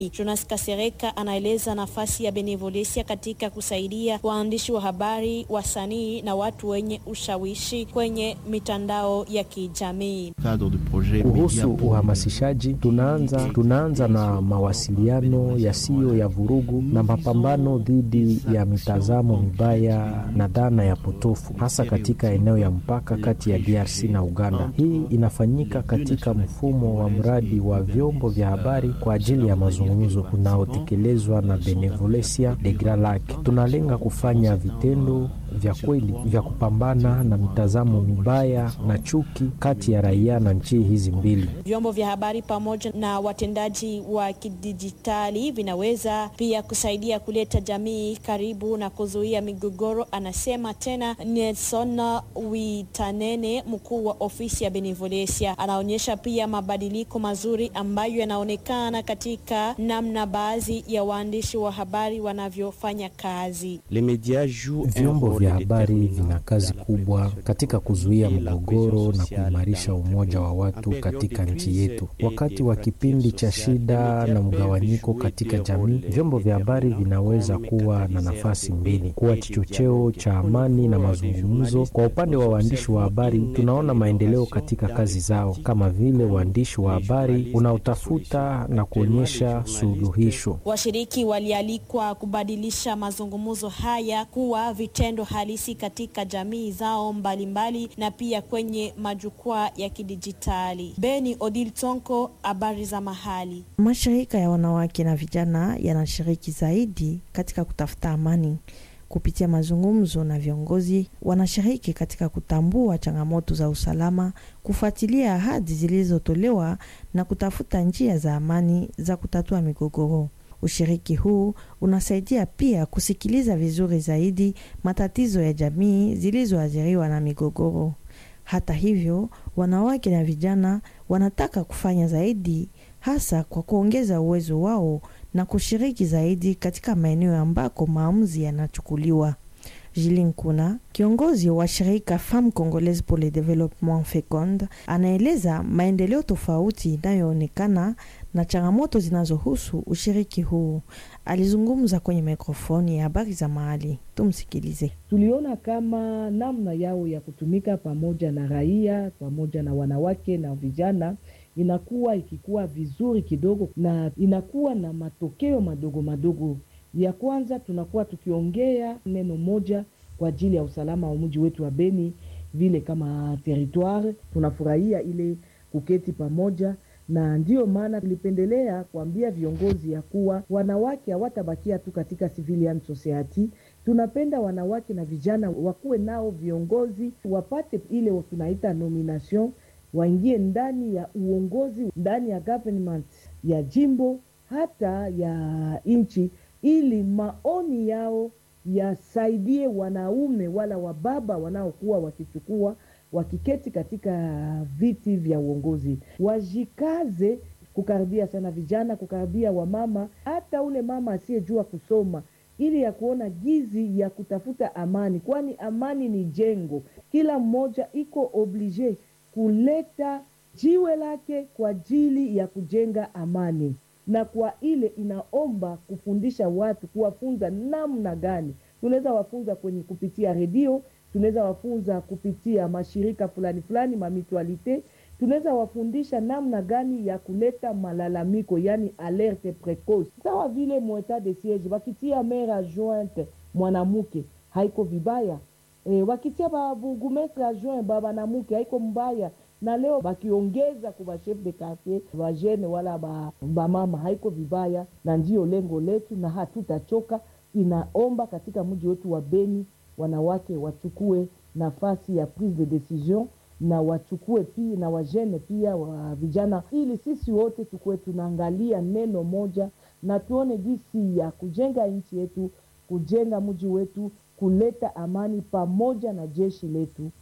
Jonas Kasereka anaeleza nafasi ya Benevolencia katika kusaidia waandishi wa habari, wasanii na watu wenye ushawishi kwenye mitandao ya kijamii. Kuhusu uhamasishaji, tunaanza tunaanza na mawasiliano yasiyo ya vurugu na mapambano dhidi ya mitazamo mibaya na dhana ya potofu, hasa katika eneo ya mpaka kati ya DRC na Uganda. Hii inafanyika katika mfumo wa mradi wa vyombo vya habari kwa ajili ya mazungumzo unaotekelezwa na Benevolencia de Grand Lac. Tunalenga kufanya vitendo vya kweli vya kupambana na mitazamo mibaya na chuki kati ya raia na nchi hizi mbili. Vyombo vya habari pamoja na watendaji wa kidijitali vinaweza pia kusaidia kuleta jamii karibu na kuzuia migogoro, anasema tena Nelson Witanene, mkuu wa ofisi ya Benevolencia. Anaonyesha pia mabadiliko mazuri ambayo yanaonekana katika namna baadhi ya waandishi wa habari wanavyofanya kazi. Vyombo vya habari vina kazi kubwa katika kuzuia mgogoro na kuimarisha umoja wa watu katika nchi yetu. Wakati wa kipindi cha shida na mgawanyiko katika jamii, vyombo vya habari vinaweza kuwa na nafasi mbili, kuwa kichocheo cha amani na mazungumzo. Kwa upande wa waandishi wa habari, tunaona maendeleo katika kazi zao, kama vile uandishi wa habari unaotafuta na kuonyesha suluhisho. Washiriki walialikwa kubadilisha mazungumzo haya kuwa vitendo halisi katika jamii zao mbalimbali mbali, na pia kwenye majukwaa ya kidijitali. Beni Odil Tonko, habari za mahali. Mashirika ya wanawake na vijana yanashiriki zaidi katika kutafuta amani kupitia mazungumzo na viongozi. Wanashiriki katika kutambua changamoto za usalama, kufuatilia ahadi zilizotolewa na kutafuta njia za amani za kutatua migogoro. Ushiriki huu unasaidia pia kusikiliza vizuri zaidi matatizo ya jamii zilizoathiriwa na migogoro. Hata hivyo, wanawake na vijana wanataka kufanya zaidi, hasa kwa kuongeza uwezo wao na kushiriki zaidi katika maeneo ambako maamuzi yanachukuliwa. Jilin Kuna, kiongozi wa shirika Femme Congolaise pour le Développement Fecond, anaeleza maendeleo tofauti inayoonekana na changamoto zinazohusu ushiriki huu. Alizungumza kwenye mikrofoni ya habari za mahali. Tumsikilize. Tuliona kama namna yao ya kutumika pamoja na raia pamoja na wanawake na vijana inakuwa ikikuwa vizuri kidogo, na inakuwa na matokeo madogo madogo. Ya kwanza tunakuwa tukiongea neno moja kwa ajili ya usalama wa mji wetu wa Beni, vile kama territoire tunafurahia ile kuketi pamoja na ndiyo maana tulipendelea kuambia viongozi ya kuwa wanawake hawatabakia tu katika civilian society. Tunapenda wanawake na vijana wakuwe nao viongozi, wapate ile tunaita nomination, waingie ndani ya uongozi, ndani ya government ya jimbo hata ya nchi, ili maoni yao yasaidie wanaume wala wababa wanaokuwa wakichukua wakiketi katika viti vya uongozi, wajikaze kukaribia sana vijana, kukaribia wamama, hata ule mama asiyejua kusoma, ili ya kuona gizi ya kutafuta amani, kwani amani ni jengo. Kila mmoja iko oblige kuleta jiwe lake kwa ajili ya kujenga amani, na kwa ile inaomba kufundisha watu, kuwafunza namna gani tunaweza wafunza kwenye kupitia redio tunaweza wafunza kupitia mashirika fulani fulani mamitualite, tunaweza wafundisha namna gani ya kuleta malalamiko, yani alerte precoce, sawa vile mweta de siege wakitia maire adjointe mwanamke haiko vibaya e, wakitia baburgumestre adjoint ba banamuke haiko mbaya, na leo bakiongeza kwa chef de quartier bajene wala bamama ba haiko vibaya, na ndiyo lengo letu na hatutachoka. Inaomba katika mji wetu wa Beni wanawake wachukue nafasi ya prise de decision na wachukue pia na wajene pia wa vijana, ili sisi wote tukuwe tunaangalia neno moja na tuone jinsi ya kujenga nchi yetu, kujenga mji wetu, kuleta amani pamoja na jeshi letu.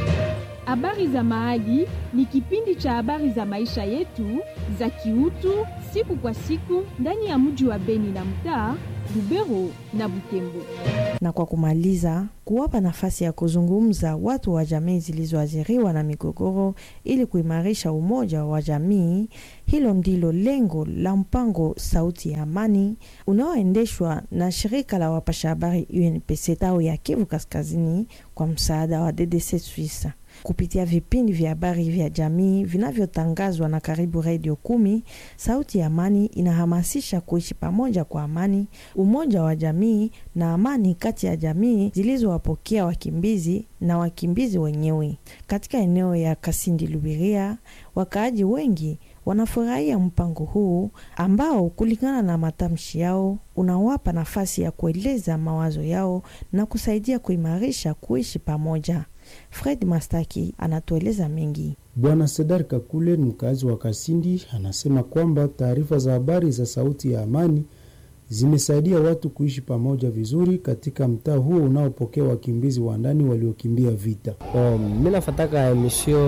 Habari za Mahali ni kipindi cha habari za maisha yetu za kiutu siku kwa siku ndani ya mji wa Beni na mtaa Lubero na Butembo. Na kwa kumaliza, kuwapa nafasi ya kuzungumza watu wa jamii zilizoathiriwa na migogoro ili kuimarisha umoja wa jamii. Hilo ndilo lengo la mpango Sauti ya Amani unaoendeshwa na shirika la wapasha habari UNPC tao ya Kivu Kaskazini kwa msaada wa DDC Suisse kupitia vipindi vya habari vya jamii vinavyotangazwa na karibu redio kumi. Sauti ya Amani inahamasisha kuishi pamoja kwa amani, umoja wa jamii na amani kati ya jamii zilizowapokea wakimbizi na wakimbizi wenyewe. Katika eneo ya Kasindi Lubiria, wakaaji wengi wanafurahia mpango huu ambao kulingana na matamshi yao unawapa nafasi ya kueleza mawazo yao na kusaidia kuimarisha kuishi pamoja. Fred Mastaki anatueleza mengi. Bwana Sedar Kakule ni mkazi wa Kasindi, anasema kwamba taarifa za habari za Sauti ya Amani zimesaidia watu kuishi pamoja vizuri katika mtaa huo unaopokea wakimbizi wa ndani waliokimbia vita. Oh, mi nafataka emisio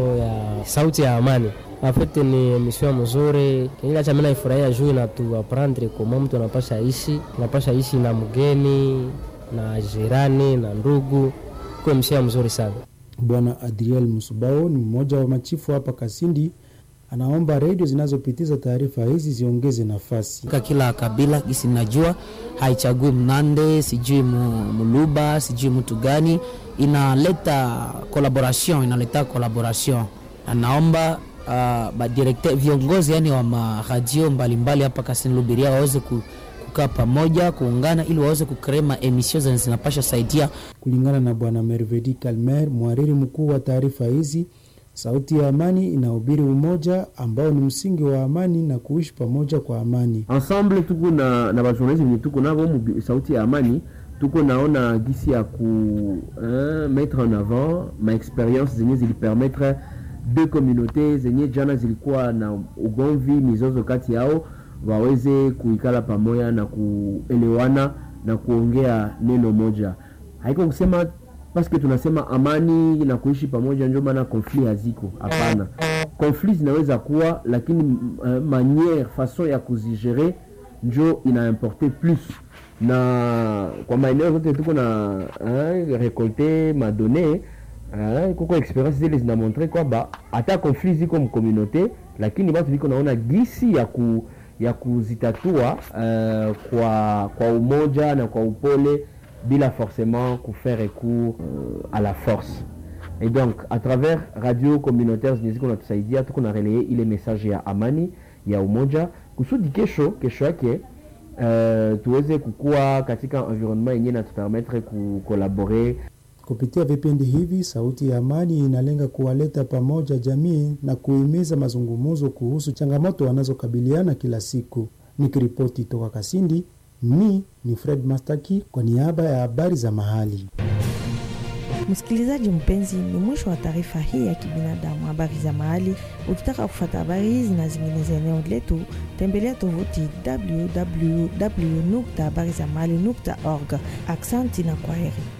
ya Sauti ya Amani afete ni emisio mzuri kiacha mi naifurahia juu inatu aprendre koma mtu anapasha ishi anapasha ishi na mgeni na jirani na ndugu kwa msia mzuri sana. Bwana Adriel Musubao ni mmoja wa machifu hapa Kasindi, anaomba redio zinazopitiza taarifa hizi ziongeze nafasi. Kila kabila gisi najua haichagui Mnande, sijui Muluba, sijui mtu gani, inaleta collaboration, inaleta collaboration. Anaomba uh, badirekte viongozi yani wa maradio mbalimbali hapa Kasindi Lubiria waweze ku kukaa pamoja kuungana ili waweze kukrema emisio zenye zinapasha saidia. Kulingana na bwana Mervedi Kalmer, mhariri mkuu wa taarifa hizi, Sauti ya Amani inahubiri umoja ambao ni msingi wa amani na kuishi pamoja kwa amani. Ensemble tuko na na bajournaliste venye tuko navo Sauti ya Amani, tuko naona gisi ya ku eh, mettre en avant ma experience zenye zilipermettre deux communautés zenye jana zilikuwa na ugomvi, mizozo kati yao waweze kuikala pamoja na kuelewana na kuongea neno moja. Haiko kusema paske tunasema amani na kuishi pamoja ndio maana konfli haziko. Hapana, konfli zinaweza kuwa, lakini uh, maniere fason ya kuzigere njo inaimporte plus, na kwa maeneo zote tuko na uh, rekolte madone uh, kuko experience zile zinamontre kwamba hata konfli ziko mkomunote, lakini batu viko naona gisi ya ku ya kuzitatua uh, kwa, kwa umoja na kwa upole bila forcément kufaire recours uh, à la force et donc à travers radio communautaire zenye ziko natusaidia tuko na relaye ile message ya amani ya umoja kusudi kesho kesho yake uh, tuweze kukua katika environnement yenyewe natupermettre kukolabore Kupitia vipindi hivi, Sauti ya Amani inalenga kuwaleta pamoja jamii na kuhimiza mazungumzo kuhusu changamoto wanazokabiliana kila siku. Nikiripoti toka Kasindi, mi ni Fred Mastaki kwa niaba ya habari za mahali. Msikilizaji mpenzi, ni mwisho wa taarifa hii ya kibinadamu, habari za mahali. Ukitaka kufuata habari hizi na zingine za eneo letu, tembelea tovuti www.habarizamahali.org. Aksanti na kwaheri.